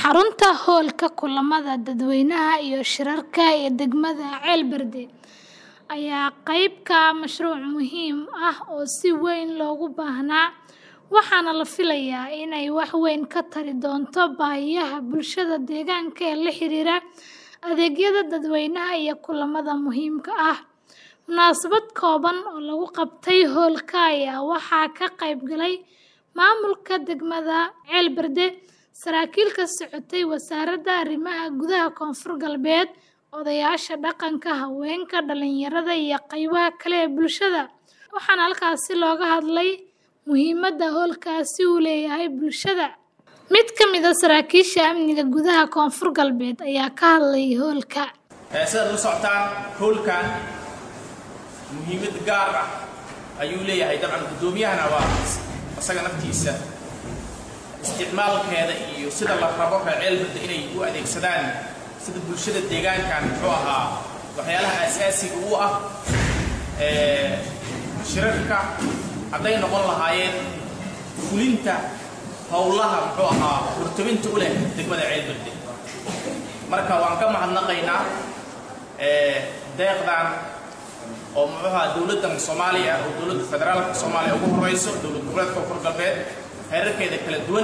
xarunta hoolka kulamada dadweynaha iyo shirarka ee degmada Ceelberde ayaa qayb ka ah mashruuc muhiim ah oo si weyn loogu baahnaa waxaana la filayaa in ay wax weyn ka tari doonto baahiyaha bulshada deegaanka ee la xiriira adeegyada dadweynaha iyo kulamada muhiimka ah. Munaasabad kooban oo lagu qabtay hoolka ayaa waxaa ka qayb galay maamulka degmada Ceelberde, saraakiil ka socotay Wasaaradda Arrimaha Gudaha Koonfur Galbeed, odayaasha dhaqanka, haweenka, dhalinyarada iyo qaybaha kale ee bulshada, waxaana halkaasi looga hadlay muhiimadda hoolkaasi u leeyahay bulshada. Mid ka mid ah saraakiisha amniga gudaha Koonfur Galbeed ayaa ka hadlay hoolka. sidaad la socotaan hoolkan muhiimad gaar ah ayuu leeyahay dabcan guddoomiyahana waa isaga naftiisa isticmaalkeeda iyo sida la rabo reer ceelberde inay u adeegsadaan sida bulshada deegaankan muxuu ahaa waxyaalaha asaasiga u ah ee shirarka hadday noqon lahaayeen fulinta howlaha muxuu ahaa hortabinta u leh degmada ceelberde marka waan ka mahadnaqaynaa deeqdan oo muxuu ahaa dowladdan soomaaliya oo dowladda federaalka soomaaliya ugu horeyso dowlad goboleedka koonfur galbeed heerarkeeda kala duwan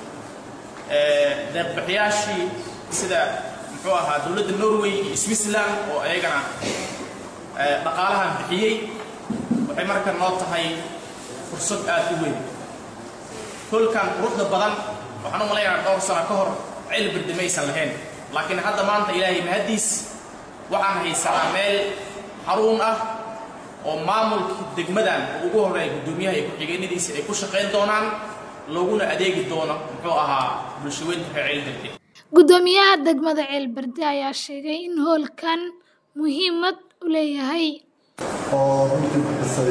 deeqbixiyaashii sida muxuu ahaa dowladda norway iyo switzerland oo ayagana dhaqaalahan bixiyey waxay marka noo tahay fursad aad u weyn hoolkan quruxda badan waxaan u malaynayaa dhowr sano ka hor ceelberde maysan lahayn laakiin hadda maanta ilaahay mahaddiis waxaan haysanaa meel xaruun ah oo maamulkii degmadan oo ugu horreeya guddoomiyaha iyo ku-xigeenadiisa ay ku shaqayn doonaan looguna adeegi doono muxuu ahaa bulshaweynta reer ceelberde Guddoomiyaha degmada Ceelberde ayaa sheegay in hoolkan muhiimad u leeyahay oo runtii bixisay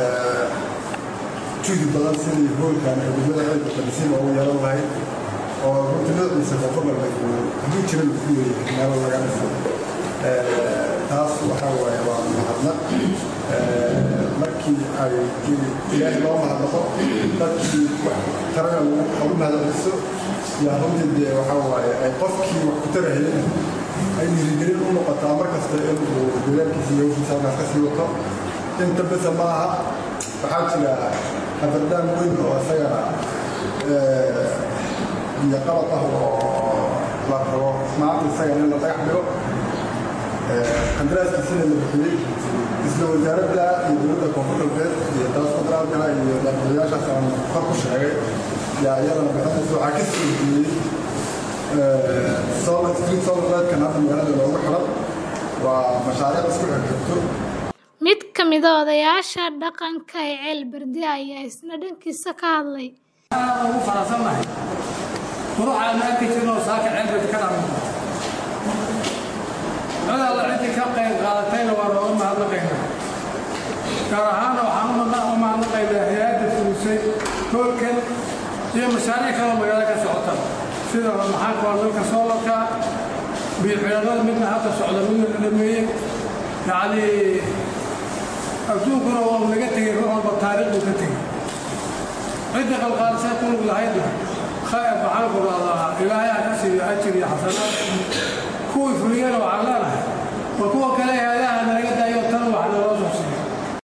juhdi badan sidii hoolkan ee degmada ceelberde dhisay loogu yeelan lahayd oo runtii noociisa koonfur galbeed hadduu jira lagu leeyahay meelo laga dhisay taas waxaa waaye waa mahadnaq markii ay ilaahay loo mahadnaqo dadkii tarana lagu mahadceliso yaa runtii dee waxaa waaye ay qofkii wax ku tarahayeen ay dhiirigelin u noqotaa mar kasta inuu dadaalkiisa iyo hawshiisa halkaas ka sii wato inta bisa ma aha waxaa jira habardaan weyn oo isagana iyo qalab ah oo la rabo maanta isagana in la dhagax dhigo qandaraaskiisina la bixiyey isla wasaaradda iyo dowladda koonfur galbeed iyo dalas federaalkana iyo daaqadayaashaas aan kor ku sheegay yaa iyadana bixinaysa waxaa ka soo jeediyey solar street solar lightkan hadda magaalada loogu xiran waa mashaariic isku xigxigto Mid ka mid ah odayaasha dhaqanka ee Ceelberde ayaa isna dhankiisa ka hadlay. Waxaan ugu faraxsanahay quruxaan arki jirno saaka ceelberde ka dhaman cid alla ciddii ka qayb qaadatayna waa looga mahadnaqaynaa gaar ahaana waxaan u mahadnaqaynaa hay-adda fulisay hoolkan iyo mashaariic kaloo magaalo ka socota sida maxaanka waa dalka soolarka biyo-xidhannada midna hadda socda midna la dhameeyey yacni adduunkuna waa naga tegey ruux walba taariikh buu ka tegey cidda qalqaalisay ku lug lahaydna khayr maxaanku dhahdaa ilaahay ha ka siiyo ajir iyo xasanaad kuwii fuliyana waxaan leenahay war kuwa kale hay-adaha nalaga daaya